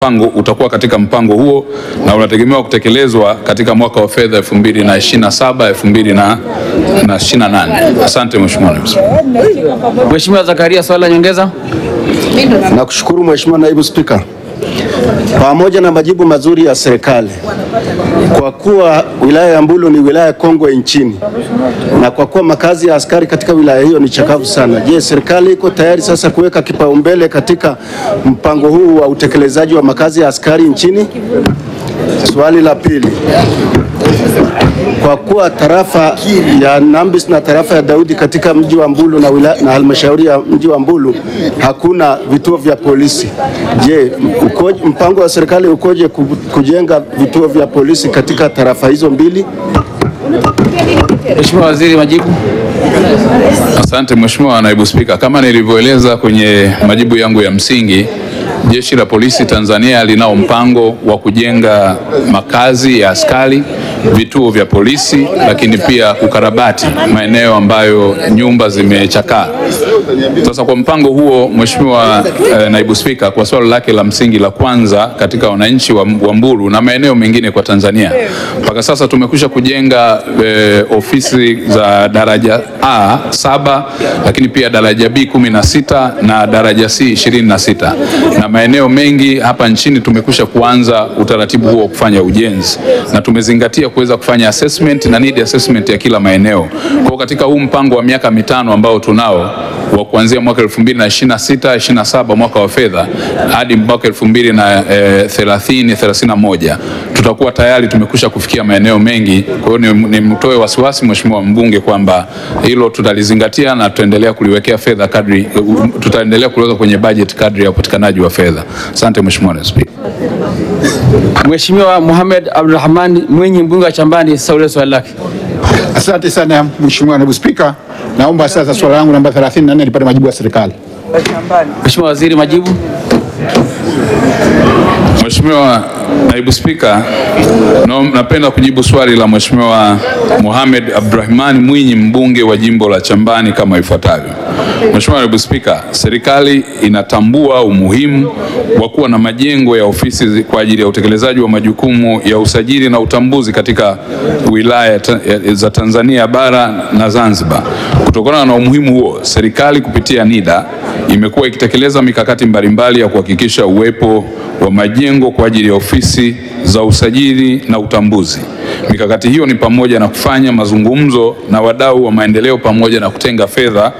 mpango utakuwa katika mpango huo na unategemewa kutekelezwa katika mwaka wa fedha 2027 2028. Asante Mheshimiwa Naibu Spika. Mheshimiwa Zakaria, swali la nyongeza. Nakushukuru Mheshimiwa Naibu Spika, pamoja na majibu mazuri ya serikali, kwa kuwa wilaya ya Mbulu ni wilaya kongwe nchini na kwa kuwa makazi ya askari katika wilaya hiyo ni chakavu sana, je, serikali iko tayari sasa kuweka kipaumbele katika mpango huu wa utekelezaji wa makazi ya askari nchini? Swali la pili, kwa kuwa tarafa ya Nambis na tarafa ya Daudi katika mji wa Mbulu na, wila, na halmashauri ya mji wa Mbulu hakuna vituo vya polisi. Je, ukoje, mpango wa serikali ukoje ku- kujenga vituo vya polisi katika tarafa hizo mbili? Mheshimiwa Waziri, majibu. Asante Mheshimiwa Naibu Spika, kama nilivyoeleza kwenye majibu yangu ya msingi, Jeshi la Polisi Tanzania linao mpango wa kujenga makazi ya askari, vituo vya polisi, lakini pia kukarabati maeneo ambayo nyumba zimechakaa. Sasa kwa mpango huo, Mheshimiwa eh, Naibu Spika, kwa swali lake la msingi la kwanza katika wananchi wa, wa Mbulu na maeneo mengine kwa Tanzania, mpaka sasa tumekwisha kujenga eh, ofisi za daraja A saba, lakini pia daraja B kumi na sita na daraja C ishirini na sita na maeneo mengi hapa nchini tumekwisha kuanza utaratibu huo wa kufanya ujenzi na tumezingatia kuweza kufanya assessment na need assessment ya kila maeneo. Kwa hiyo katika huu mpango wa miaka mitano ambao tunao wa kuanzia mwaka 2026 27 mwaka wa fedha hadi mwaka 2030 31 tutakuwa tayari tumekwisha kufikia maeneo mengi. Kwa hiyo ni- nimtoe wasiwasi Mheshimiwa mbunge kwamba hilo tutalizingatia na tutaendelea kuliwekea fedha kadri, tutaendelea kuliweka kwenye budget kadri ya upatikanaji wa fedha. Asante Mheshimiwa Naibu Spika. Mheshimiwa Mohamed Abdulrahman Mwinyi, mbunge wa Chambani, saulie swali lake. Asante sana Mheshimiwa Naibu Spika, naomba sasa swali langu namba 34 lipate majibu ya serikali. Mheshimiwa Waziri, majibu. Mheshimiwa Naibu Spika, no, napenda kujibu swali la Mheshimiwa Mohamed Abdurahman Mwinyi mbunge wa jimbo la Chambani kama ifuatavyo. Mheshimiwa Naibu Spika, serikali inatambua umuhimu wa kuwa na majengo ya ofisi zi- kwa ajili ya utekelezaji wa majukumu ya usajili na utambuzi katika wilaya ta- ya- za Tanzania bara na Zanzibar. Kutokana na umuhimu huo, serikali kupitia NIDA imekuwa ikitekeleza mikakati mbalimbali ya kuhakikisha uwepo wa majengo kwa ajili ya ofisi za usajili na utambuzi. Mikakati hiyo ni pamoja na kufanya mazungumzo na wadau wa maendeleo pamoja na kutenga fedha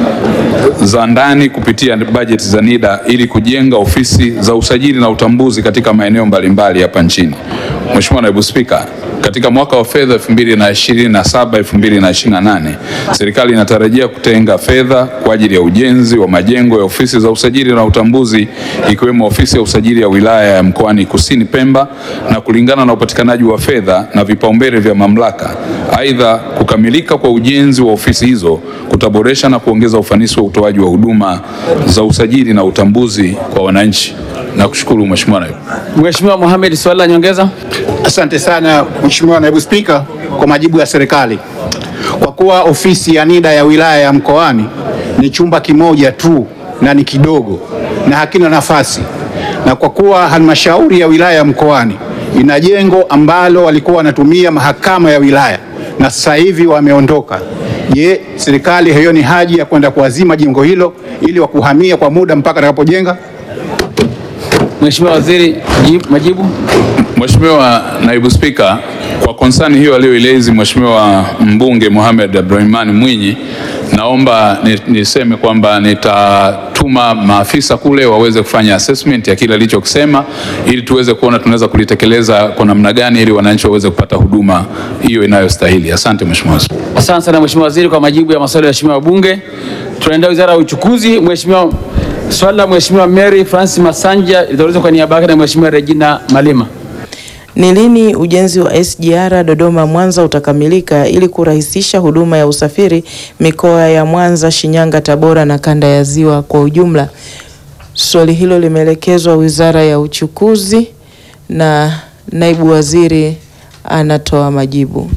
za ndani kupitia bajeti za NIDA ili kujenga ofisi za usajili na utambuzi katika maeneo mbalimbali hapa nchini. Mheshimiwa Naibu Spika, katika mwaka wa fedha 2027 2028 serikali inatarajia kutenga fedha kwa ajili ya ujenzi wa majengo ya ofisi za usajili na utambuzi ikiwemo ofisi ya usajili ya wilaya ya Mkoani Kusini Pemba na kulingana na upatikanaji wa fedha na vipaumbele vya mamlaka. Aidha, kukamilika kwa ujenzi wa ofisi hizo kutaboresha na kuongeza ufanisi wa utoaji wa huduma za usajili na utambuzi kwa wananchi. Nakushukuru Mheshimiwa Naibu. Mheshimiwa Mohamed, swali la nyongeza. Asante sana Mheshimiwa Naibu Spika kwa majibu ya serikali. Kwa kuwa ofisi ya NIDA ya wilaya ya Mkoani ni chumba kimoja tu na ni kidogo na hakina nafasi, na kwa kuwa halmashauri ya wilaya ya Mkoani ina jengo ambalo walikuwa wanatumia mahakama ya wilaya na sasa hivi wameondoka, je, serikali haioni haja ya kwenda kuazima jengo hilo ili wakuhamia kwa muda mpaka atakapojenga? Mheshimiwa Waziri, jibu- majibu. Mheshimiwa Naibu Spika, kwa konsani hiyo aliyoilezi Mheshimiwa mbunge Mohamed Abdurahman Mwinyi, naomba ni- niseme kwamba nitatuma maafisa kule waweze kufanya assessment ya kile alichokisema ili tuweze kuona tunaweza kulitekeleza kwa namna gani ili wananchi waweze kupata huduma hiyo inayostahili. Asante Mheshimiwa Spika. Asante sana Mheshimiwa Waziri kwa majibu ya maswali ya waheshimiwa wabunge. Tunaenda Wizara ya Uchukuzi. Mheshimiwa, swali la Mheshimiwa Mary Francis Masanja litaulizwa kwa niaba yake na Mheshimiwa Regina Malima. Ni lini ujenzi wa SGR Dodoma Mwanza utakamilika ili kurahisisha huduma ya usafiri mikoa ya Mwanza, Shinyanga, Tabora na kanda ya Ziwa kwa ujumla? Swali hilo limeelekezwa Wizara ya Uchukuzi na naibu waziri anatoa majibu.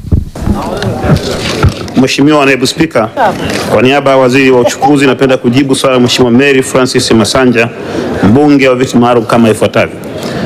Mheshimiwa Naibu Spika, kwa niaba ya Waziri wa Uchukuzi napenda kujibu swali la Mheshimiwa Mary Francis Masanja, mbunge wa viti maalum kama ifuatavyo.